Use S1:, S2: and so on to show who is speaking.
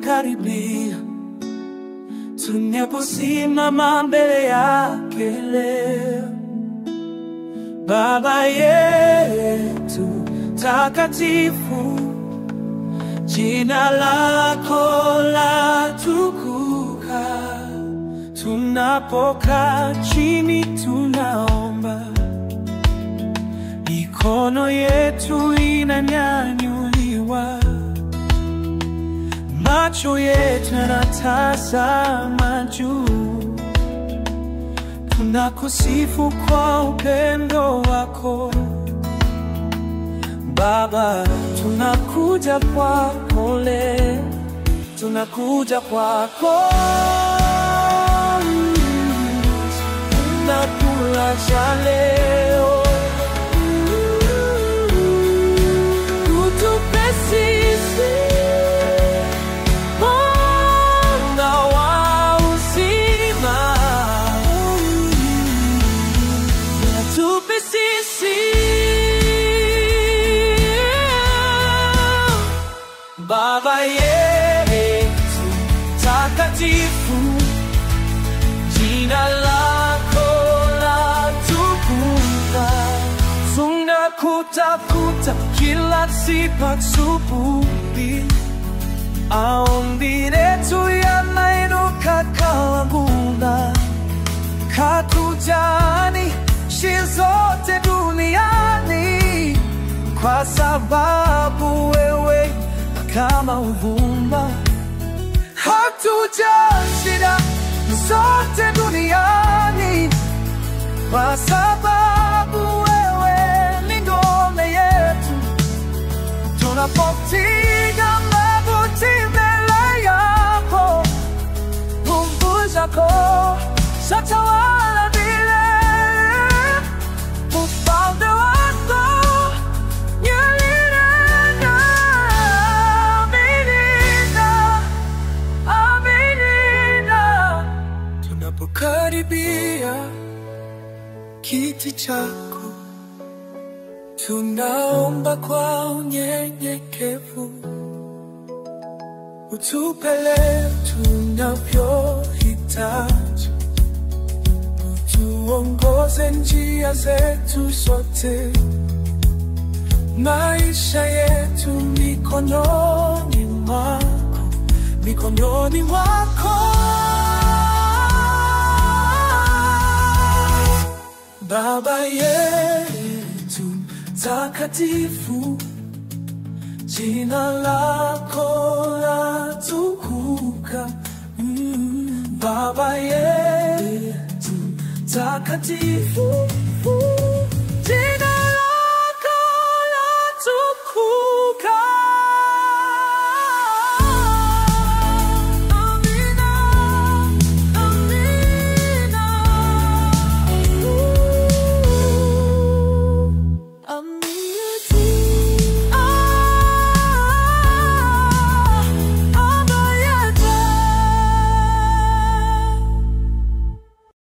S1: tunapokaribia, tunaposimama mbele yake leo. Baba yetu takatifu, jina lako latukuka. Tunapokaa chini tunaomba, mikono yetu inanyanyuliwa, macho yetu yanatazama juu. Tunakusifu kwa upendo wako Baba, tunakuja kwako leo, tunakuja kwako, tunakula cha leo, utupe sisi mwanga wa uzima, utupe sisi Baba yetu takatifu, jina lako latukuka. Tunakutafuta kila siku asubuhi, maombi yetu yanainuka kama ngunda. Hatujali shida zote duniani kwa sababu wewe kama uvumba. Hatujali shida zote duniani kwa sababu wewe ni ngome yetu. Tunapopiga magoti mbele yako, nguvu zako zatawala milele. Ufalme wako ni milele. Aminina, aminina. Tunapokaribia kiti chako, tunaomba kwa unyenyekevu, utupe leo tunavyohitaji, utuongoze njia zetu zote, maisha yetu mikononi mwako, mikononi mwako. Baba yetu takatifu, jina lako latukuka. Mm. Baba yetu takatifu